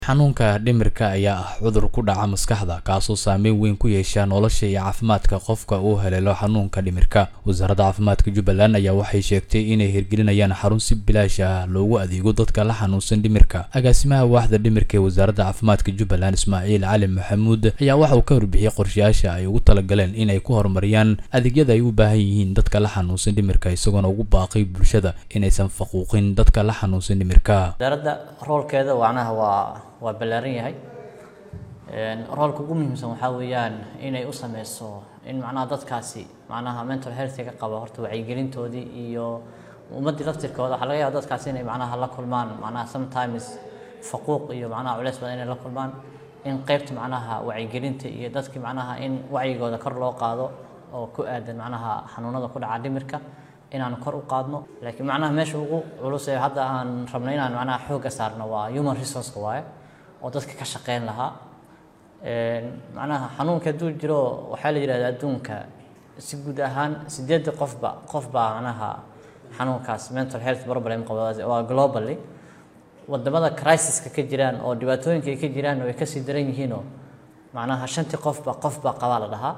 Xanuunka dhimirka ayaa ah cudur ku dhaca maskaxda kaasoo saameyn weyn ku yeesha nolosha iyo caafimaadka qofka uu haleelo xanuunka dhimirka. Wasaaradda Caafimaadka Jubbaland ayaa waxay sheegtay inay hirgelinayaan xarun si bilaash ah loogu adeego dadka la xanuunsan dhimirka. Agaasimaha waaxda dhimirka ee Wasaaradda Caafimaadka Jubbaland Ismaaciil Cali Maxamuud ayaa waxa uu ka warbixiyay qorshayaasha ay ugu talagaleen inay ku horumariyaan adeegyada ay u baahan yihiin dadka la xanuunsan dhimirka isagoona ugu baaqay bulshada inaysan faquuqin dadka la xanuunsan dhimirka. wasaaradda roolkeeda macnaha waa waa ballaaran yahay roolka ugu muhiimsan waxaa weeyaan inay u sameyso in macnaha dadkaasi macnaha mental healthiga qaba horta wacyigelintoodii iyo ummaddii laftirkooda waxaa laga yaaba dadkaasi inay macnaha la kulmaan macnaha sometimes faquuq iyo macnaha culeys badan inay la kulmaan in qeybta macnaha wacyigelinta iyo dadkii macnaha in wacyigooda kor loo qaado oo ku aadan macnaha xanuunada ku dhaca dhimirka inaan kor u qaadno laakiin macnaha meesha ugu culus ee hadda aan rabno inaan macnaha xoogga saarno waa human resourceka waaye oo dadka ka shaqeyn lahaa macnaha xanuunka hadduu jiro waxaa la yidhahdaa adduunka si guud ahaan sideedda qofba qof baa macnaha xanuunkaas mental health problem qaba waa globally wadamada crisiska ka jiraan oo dhibaatooyinka ay ka jiraan way kasii daran yihiinoo macnaha shantii qofba qofba qabaa la dhahaa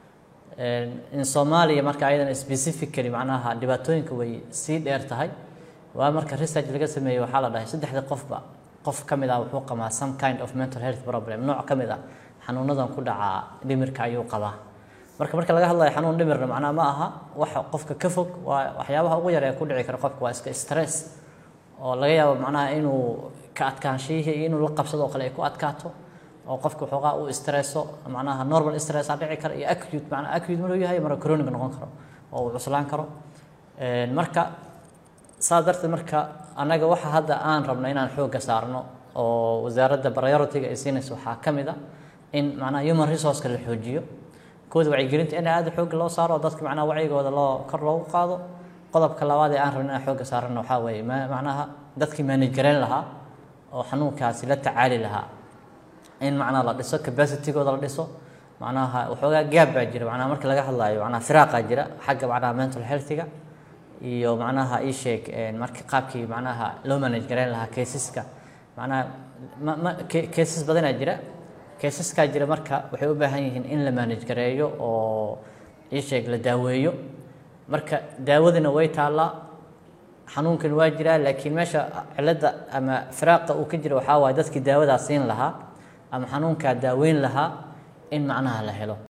in soomaaliya marka ayadan specifically macnaha dhibaatooyinka way sii dheer tahay waa marka research laga sameeyey waxaa la dhahay saddexda qofba qof ka mid ah wuxuu qabaa some kind of mental health problem nooc ka mid ah xanuunadan ku dhaca dhimirka ayuu qabaa marka marka laga hadlayo xanuun dhimirna macnaha ma aha waxa qofka ka fog waa waxyaabaha ugu yar ee ku dhici kara qofka waa iska stress oo laga yaabo macnaha inuu ka adkaanshihii iyo inuu la qabsado oo kale ay ku adkaato oo qofka waxoogaa uu stresso macnaha normal stress aa dhici kara iyo acute macnaha acute maruu yahay mara chronic noqon karo oo uu cuslaan karo marka saas darteed marka annaga waxa hadda aan rabno inaan xoogga saarno oo wasaaradda priority-ga ay siinayso waxaa ka mid a in macnaha human resourceka la xoojiyo kooda wacyigelinta in aada xoogga loo saaro oo dadka macnaha wacyigooda loo kor loogu qaado qodobka labaad ee aan rabno inaan xoogga saarano waxaa weeye macnaha dadkii manage gareyn lahaa oo xanuunkaasi la tacaali lahaa in macnaha la dhiso capacitygooda la dhiso macnaha waxoogaa gaab baa jira macnaha marka laga hadlaayo macnaha firaaqaa jira xagga macnaha mental healthiga iyo macnaha ii sheeg marka qaabkii macnaha loo manage gareyn lahaa caseska macnaha ma cases badanaa jira caseskaa jira marka waxay u baahan yihiin in la manage gareeyo oo ii sheeg la daaweeyo marka daawadina way taallaa xanuunkan waa jiraa laakiin meesha cilada ama firaaqa uu ka jira waxaa waaye dadkii daawadaa siin lahaa ama xanuunkaa daaweyn lahaa in macnaha la helo